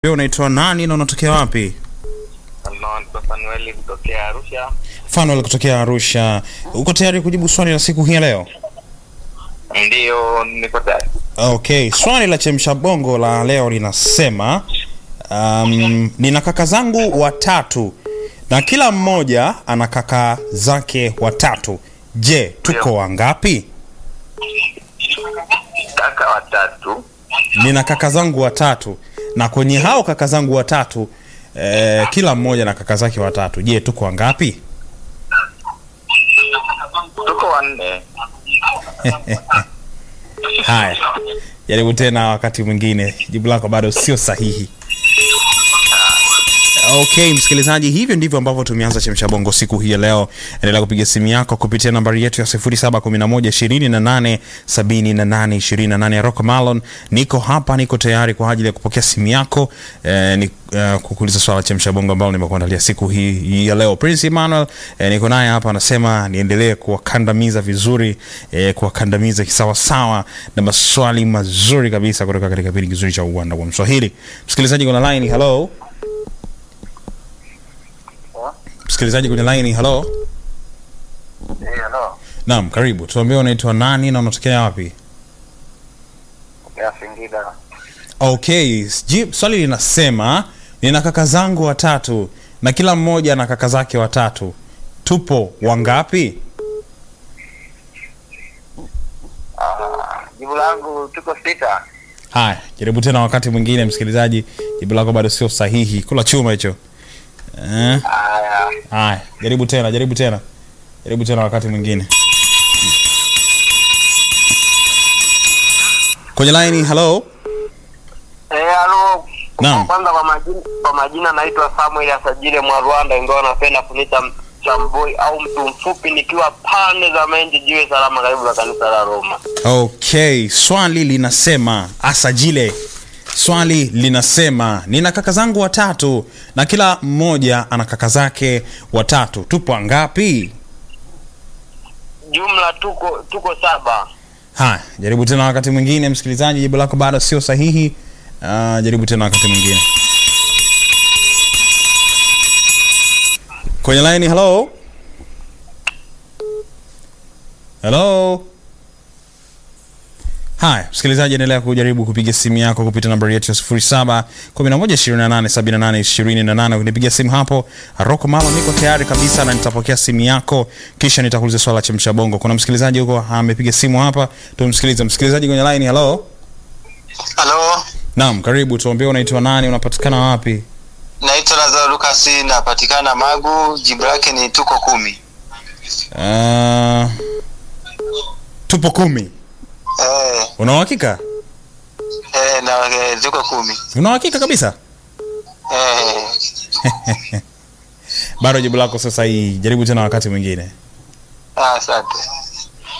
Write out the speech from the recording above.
Wewe unaitwa nani na unatokea wapi? Naitwa Fanueli kutokea Arusha. Fanuel kutokea Arusha. Uko tayari kujibu swali la siku hii ya leo? Ndiyo, niko tayari. Okay, swali la chemsha bongo la leo linasema um, nina kaka zangu watatu na kila mmoja ana kaka zake watatu. Je, tuko Ndio. wangapi? Kaka watatu. Nina kaka zangu watatu na kwenye hao kaka zangu watatu eh, kila mmoja na kaka zake watatu. Je, tuko wangapi? Tuko wanne. Haya, jaribu tena wakati mwingine. Jibu lako bado sio sahihi. Okay, msikilizaji, hivyo ndivyo ambavyo tumeanza chemsha bongo siku hii ya leo. Endelea kupiga simu yako kupitia nambari yetu ya 0711287828 Rock Malon. Niko hapa, niko tayari kwa ajili ya kupokea simu yako eh, ni, eh, kukuuliza swala la chemsha bongo ambalo nimekuandalia siku hii, hii ya leo. Prince Emmanuel eh, niko naye hapa, anasema niendelee kuwakandamiza vizuri eh, kuwakandamiza kisawasawa na maswali mazuri kabisa kutoka katika kipindi kizuri cha uwanda wa Mswahili. Msikilizaji kuna line, hello msikilizaji kwenye line hello Hello. naam karibu tuambie unaitwa nani na unatokea wapi Ya Singida. okay ji- swali linasema nina kaka zangu watatu na kila mmoja na kaka zake watatu tupo wangapi Ah, jibu langu tuko sita. haya jaribu tena wakati mwingine msikilizaji jibu lako bado sio sahihi kula chuma hicho eh? Haya. haya jaribu tena jaribu tena jaribu tena wakati mwingine kwenye line hello Eh, halo. Naam. Kwanza kwa majina, kwa majina naitwa Samuel Asajile mwa Rwanda, ingawa napenda kuniita Chamboi au mtu mfupi, nikiwa pande za Menji jiwe salama, karibu na kanisa la Roma. Okay, swali linasema asajile. Swali linasema nina kaka zangu watatu na kila mmoja ana kaka zake watatu. Tupo ngapi? Jumla tuko tuko saba. Haya, jaribu tena wakati mwingine msikilizaji, jibu lako bado sio sahihi. Uh, jaribu tena wakati mwingine. Kwenye line, hello. Hello. Haya, msikilizaji, endelea kujaribu kupiga simu yako kupitia nambari yetu ya 07 11 28 78 28. Ukinipigia simu hapo, Rocco Malo, niko tayari kabisa na nitapokea simu yako, kisha nitakuuliza swala la chemsha bongo. Kuna msikilizaji huko amepiga simu hapa, tumsikilize. Msikilizaji kwenye line, hello. Halo, Naam, karibu. Tuambie unaitwa nani, unapatikana wapi? naitwa Lazaro Lucas, napatikana Magu. Jibu lake ni tuko kumi. Uh, tupo kumi. Eh, Una uhakika? eh, na eh, tuko kumi. Una uhakika kabisa? Eh, Bado jibu lako sasa hii, jaribu tena wakati mwingine. ah, asante.